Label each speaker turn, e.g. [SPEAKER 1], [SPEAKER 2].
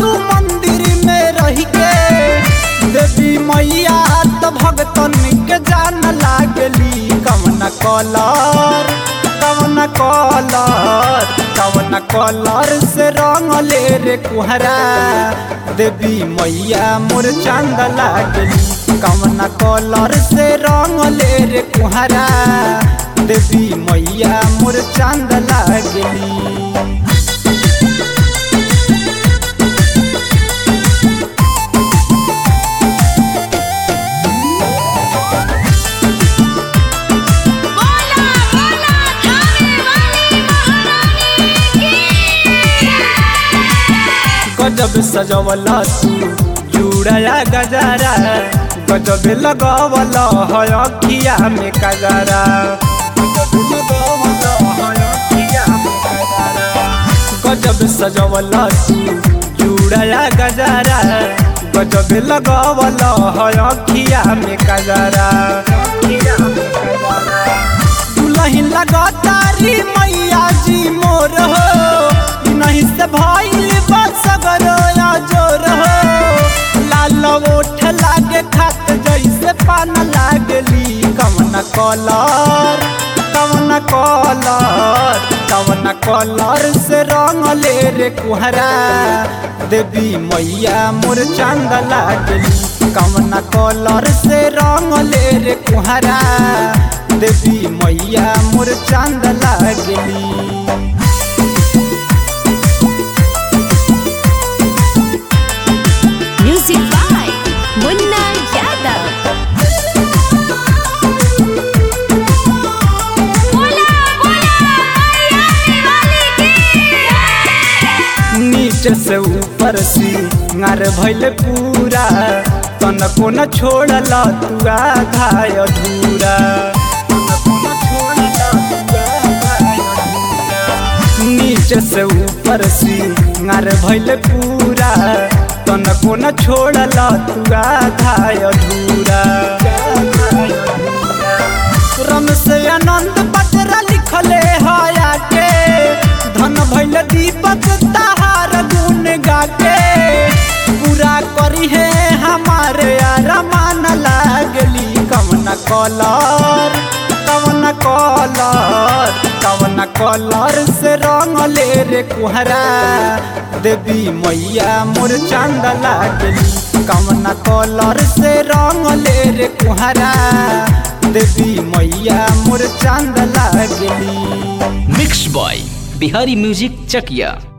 [SPEAKER 1] तू मंदिर में रह के देवी मैया त भगतन के जान लागली कवना कलर कवना कलर कवना कलर से रंग ले रे कुहरा देवी मैया मोर चांद लागली कवना कलर से रंग ले रे कुहरा देवी मैया मोर चांद लागली
[SPEAKER 2] बोला बोला थाने वाली महारानी की
[SPEAKER 1] गजब सजवला तू जुड़ाया गजारा गजब लगवला है अखिया में कजरा गजब लगवला है अखिया में कजरा। गजब सजवला तू जुड़ाया गजारा गजब लगवला है अखिया में कजरा अखिया में कजरा दुलहिन लगातारी मैया जी मोर हो नहीं से भइल बसगर या जोर हो लाल ओठ लागे खात जैसे पान लागली कवन कलर कवन कलर कवन कलर से रंग ले रे कुहरा देवी मैया मोर चांद लागली कवन कलर से रंग ले रे कुहरा देवी मैया मोर चांद लागली
[SPEAKER 2] म्यूजिक बाय मुन्ना यादव बोला बोला हरियाणा वाली की
[SPEAKER 1] नीचे से ऊपर सी नर भैल पूरा तनको न छोड़ला तू आधा अधूरा तनको न छोड़ला तू आधा अधूरा। नीचे से ऊपर सी नर भैल पूरा तनको न छोड़ला तू आधा अधूरा रम से आनंद पत्र लिखले हया के धन भैल दीपक तहार गुण गाके पूरा करी है हमारे अरमान लागली कवन कलर कवन कलर कवन कलर से रंग ले रे कुहरा देवी मैया मोर चांद लागली कवन कलर से रंग ले रे कुहरा देवी मैया मोर चांद लागली
[SPEAKER 3] mix by Bihari music Chakiya